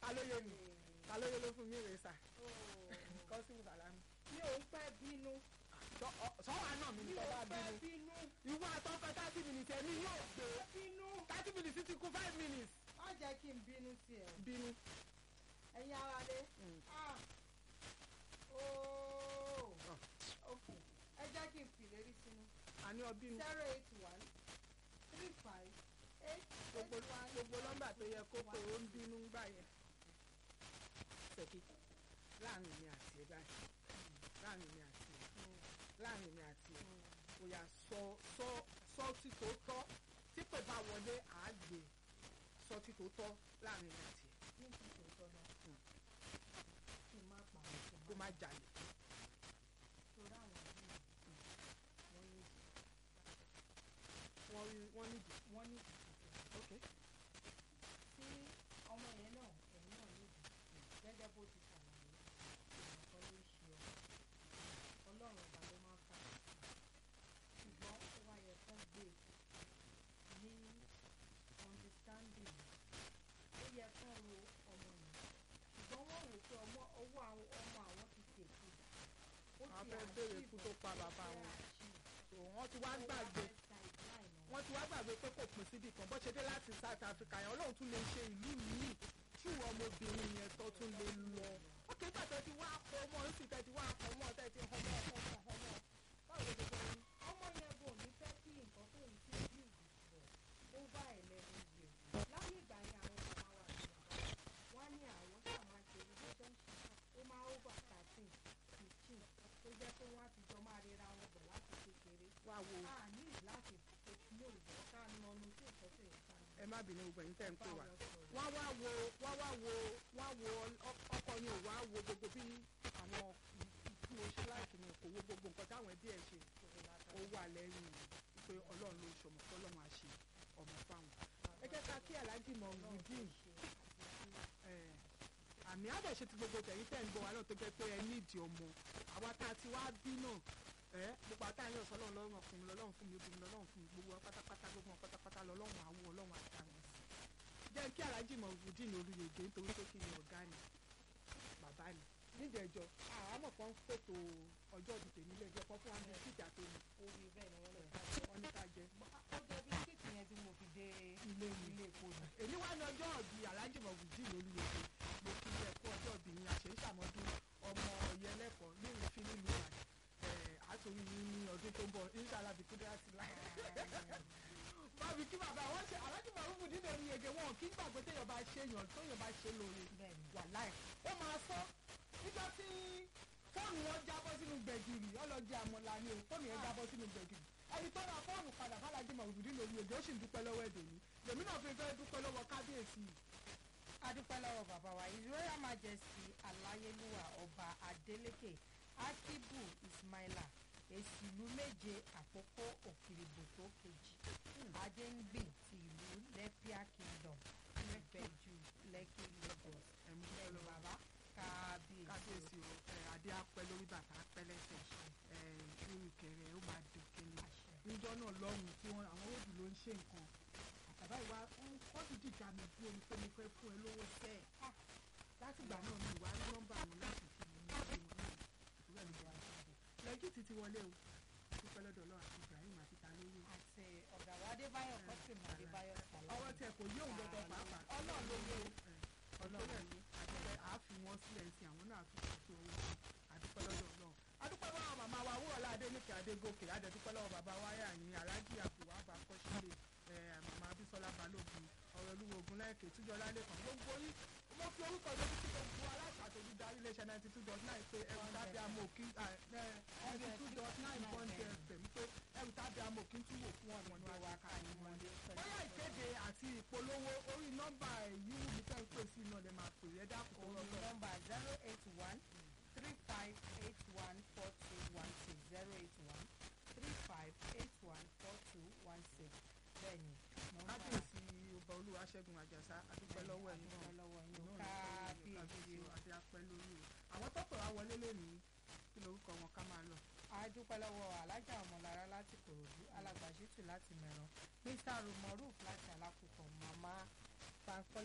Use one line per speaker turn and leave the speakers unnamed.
alóye ni alóye ló fún mi rè sà kọ́sìmù sàlámù.
mi ò ń pẹ́ bínú
sọ́wọ́ àná mi
mi
ní
ò
tọ́
ń
bá
pẹ́
bínú.
bínú
ìwọ àtọ́kọ thirty minutes ẹ̀mí yóò gbé
bínú
thirty minutes ti kú five minutes.
má jẹ́ kí n bínú sí ẹ
bínú.
ẹ̀yin ara lé
Mm.
ah ooo
Ah.
ok ẹ jẹ́ kí n fìlérí sínú
àní ọbínú.
zero eight one three five eight
gbogbo
eight one
gbogbo nọ́mbà tó yẹ kó pé ó ń bínú gbà yẹn. ṣèkí láàrin mi àti ẹ báyìí láàrin mi àti ẹ láàrin mi àti ẹ ó yà sọ sọ sọ tí tó tọ́ tí pè bá wọlé àágbé sọ tí tó tọ́ láàrin mi àti ẹ
ní kí n tó tọ́ náà kí n má pa àwọn
kó má jalè.
torí àwọn yìí wọ́n ní
wọ́n rí wọ́n níbi.
wọ́n ní ìdìbò
ok
tí ọmọ yẹn náà ẹ̀yìn náà níbi gẹ́gẹ́ bó ti ṣàlàyé ìrànkan ló ṣe ọ ọlọ́run ọba ló máa ń fà á sí ṣùgbọ́n ó wá yẹ kán gbé ní understanding ó yẹ kán ro ọmọ yẹn ṣùgbọ́n wọ́n wò pé ọmọ owó àwọn ọmọ àwọn ti tètè ó
Wọ́n
ti
fẹ́ béèrè
achieve
ikú tó pa
ó
bàbá
fẹ́
wọn.
achieve.
so wọ́n ti wá
Ó wá
gbàgbé
fẹ́ sideline wọn.
wọ́n ti wá gbàgbé pé kò pín síbì kan bó ṣe dé láti South Africa yẹn Ọlọ́run tún lè ṣe ìlú míì tí ìwọ ọmọbìnrin yẹn tó tún lè lọ. ó kì í tàtẹ́ ti wá kọ́ ọmọ ń sì tẹ́ ti wá kọ́ ọmọ tẹ́ ti ọmọ ọmọ ọmọ báwo ló ṣe fẹ́ rí.
ọmọ yẹn bò ní fẹ́ kí nǹkan tó ń ti build for over eleven years láyé ìgbà yẹn àwọn màmá wa àti bàbá wa ní àwọn tá a máa ṣe relationship ó máa over thirteen fifteen tó jẹ́ pé wọ́n á ti jọ máa rira wọn bọ̀ láti kékeré
wá wo
a ní láti ní òwò ká nọnu sí nǹkan tó yẹ ká nọ.
ẹ má bínú gbogbo ẹ̀yin tẹ́ ń pè wá.
Báwo sọ̀rọ̀?
wọ́n wá wo wọ́n wá wo wọ́n wo ọ- ọkọ ni ò wá wo gbogbo bí àwọn tí mo ṣe láìkí ni kò wo gbogbo nǹkan táwọn ẹbí ẹ̀ ṣe ó wà lẹ́yìn pé Ọlọ́run ló ń ṣọmọ pé Ọlọ́run á ṣe ọmọ fáwọn. ẹ jẹ́ ká kí aláàjì mọ̀ wùdíìn àmì àdẹ̀ṣe ti gbogbo tẹ̀yìn tẹ̀ ń gbọ́ wa náà tó jẹ́ pé ẹ nídìí ọmọ àwa tá a ti wá bí náà ẹ gbogbo àtàyàn ọ̀sán ọlọ́run lọ́rùn ọkùnrin lọ́lọ́run fún mi obìnrin lọ́lọ́run fún mi gbogbo wa pátápátá gbogbo wọn pátápátá lọ́lọ́run àwọ̀ ọlọ́run àtàwọn sí jẹ́ kí aláàjì mọ̀ wùdíìn olùyèdè nítorí pé kí ni ọ̀gá ni bàbá ni níjẹ̀jọ́ àmọ̀ kan fètò ọjọ́ ìdìtẹ̀ nílé ẹjọ́ kan fún wa ní kíjà tó ní
orí bẹ́ẹ̀ ni wọ́n lọ
wọ́n ní ká jẹ
ó jẹ́ bisikíìtì yẹn tí mo fi dé
ilé mi
ilé epo ni.
èmi wá ní ọjọ́ ọ̀bí aláàjì mọ̀ wùdíìn olùyèdè mo kí ilé ẹ̀kọ́ ọjọ́ ọ̀bí yín àṣẹ ìṣàmọ́dún ọmọ ọ̀yẹ́lẹ́kọ̀ọ́ ní ìrìnfín nílùú ìbàdàn àtòrí yín ní ọdún tó ń bọ̀ inshallah bí kúndé àti láì. bábí kí bàbá wọn ṣe aláàjì mọ̀ wùdíìn nínú ẹni yege wọn kí gbàgbé téèyàn bá ṣe èèyàn tóèyàn bá ṣe lóore
bẹ́ẹ̀ ni
wàláì ó máa sọ nígbà tí fóònù wọn jábọ́ sínú gbẹ̀gìrì ọlọ́jì àmọ́lá ni o fóònù yẹn jábọ́ sínú gbẹ̀gìrì ẹni tó ra fóònù padà fàlájì mọ̀lúdí lórí èdè ó sì ń dúpẹ́ lọ́wọ́ èdè yìí lèmi náà fi fẹ́ dúpẹ́ lọ́wọ́ kábíyèsí yìí.
adúpẹ́ lọ́wọ́ bàbá wa his royal majesty aláyélúwà ọba adeleke akibu ismaila èsì ìlú méje àkókò òkìrìbòtò kejì adéǹgbìn ti ìlú lẹ́píà kingdom ìbẹ̀jù lẹ́kì lagos
ẹ̀mú dúpẹ́
ẹ̀lú
lọ́wọ́
bàbá kábíyèsí
kábíyèsí o ẹ, adé apẹ́ lórí bàtà apẹ́ lẹ́sẹ̀ ẹ, irú kẹrẹ ó máa dùn kéle
àṣẹ
níjọ́ náà lọ́rùn tí wọ́n àwọn òbí ló ń ṣe nǹkan bàbá ìwà wọ́n ti dìjà mi fún omi pé mo fẹ́ fún ẹ lówó sẹ́ẹ̀ Ah, láti ìgbà náà mi ìwà ní nọ́mbà mi láti fi mi ní ìwé wọn náà ìwé mi wà jáde lẹ́jì ti ti wọlé o dúpẹ́ lọ́dọ̀ ọlọ́run àti Ibrahim àti talóyè
àti ọ̀gá wa adébáyọ̀ kọ́sìmù adébáyọ̀ sàlẹ̀
ọwọ́ tẹ kò yé òun gbọdọ̀ pàápàá
ọlọ́run ló yé o.
ọlọ́run ní àdúpẹ́ àáfi wọn sílẹ̀ sí àwọn náà fi ṣètò owó sí àdúpẹ́ lọ́dọ̀ ọlọ́run adúpẹ́ lọ́wọ́ màmá wa wúrọ̀lá adéníkè adégòkè adẹ̀dúpẹ́ lọ́wọ́ bàbá wáyà yín aláàjì àbúwá àbákọ́sílẹ̀ màmá abísọ́lá balógun ọ̀rọ̀ olúwo ogun lẹ́ẹ̀kẹ́ túnjọ́ lálẹ́kàn gbogbo yín mo fi orúkọ lórí sí gbogbo aláṣà tó ti darí iléeṣẹ́ ninety two dot nine pé ẹrù tábí amọ̀ òkí ninety two dot nine point fm pé ẹrù tábí amọ̀ òkí tún wò fún ọ̀nà ní wa ká ní wọn. bóyá ìkéde àti ìpolówó orí nọ́mbà èyí wù mí tẹ́ ń pè sí iná lè máa pè é dákun tó
orí
lọ́tọ̀.
nọ́mbà zero eight one three five eight one four two one six zero eight one three five eight one four two one six bẹ́ẹ̀ni nọ́mbà
kábíyèsí ọba olúwa ṣẹ́gun àjàsá adúpẹ́ lọ́wọ́ ẹ̀yin náà
adúpẹ́ lọ́wọ́ yín o.
Inú ọ̀nà tó yẹ
kábíyèsí o.
àti apẹ́ lórí o àwọn tó pè wá wọlé lónìí kí lorúkọ wọn ká máa lọ.
adúpẹ́ lọ́wọ́ alájà ọmọlára láti kòròdú alàgbàṣítù láti mẹ̀ràn mr rumoruf láti alákùkọ mama bankole